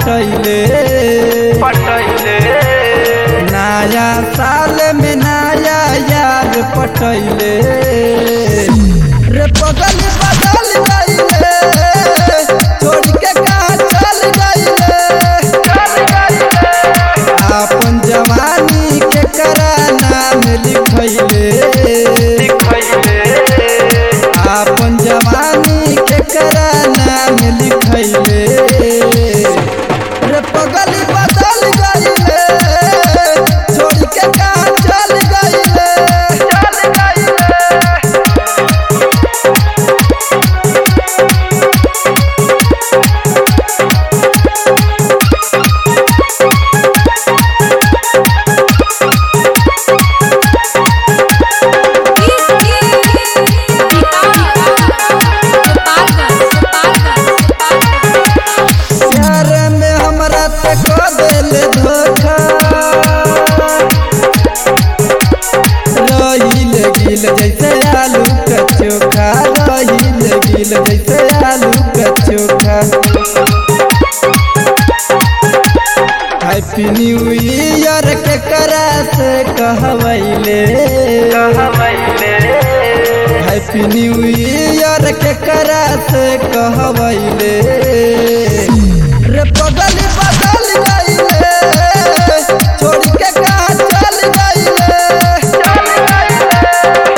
पटैले पटैले नया साल में नया यार पटैले रे बगल बदल गईले छोड़ के कहाँ चल गईले चल गईले आपन जवानी के करा नाम लिखैले लिखैले आपन जवानी के करा नाम लिखैले रे पगल बदल गईले छोड़ के कहाँ चल गईले चल गईले प्यार में हमरा ते को देले धोखा रहिल गिल जैसे आलू का चोखा रहिल गिल जैसे आलू का चोखा हैप्पी न्यू ईयर के करा से कहवैले कहवैले हैप्पी न्यू ईयर के करा से कहवैले रे बगल बदल गईले छोड़ के कहाँ चल गईले चल गईले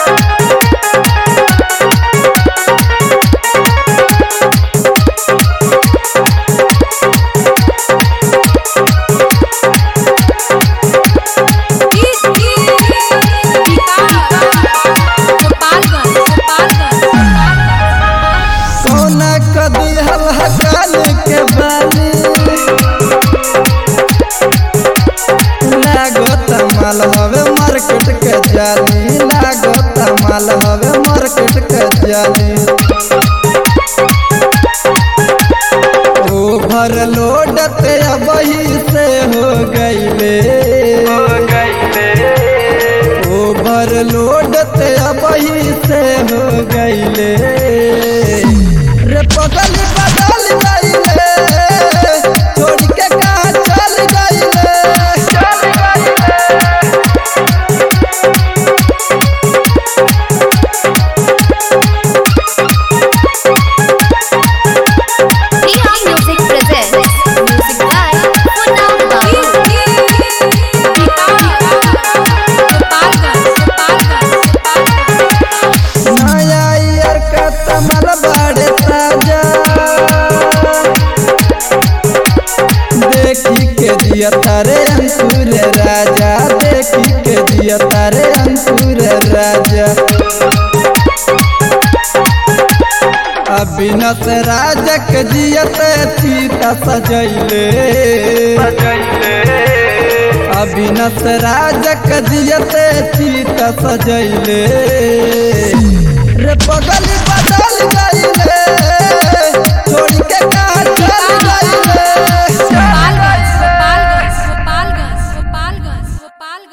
सोना कदी हल हकाल के बाली लागत माल हवे मार्केट के जाली लागत माल हवे मार्केट के जाली ओभर लोड ते अबही से हो गईले हो गईले ओभर लोड ते अबही से हो गईले रे बगल बदल गईले छोड़ के कहाँ चल गईले चल गईले Music presents Music by Punam Babu. नया ईयर का तमल बड़े ताजा देखी के दिया तारे अंकुर राजा देखी के दिया तारे अंकुर राजा अभिनत राजक जियत सीता सजैले सजैले अभिनत राजक जियत सीता सजैले रे बगल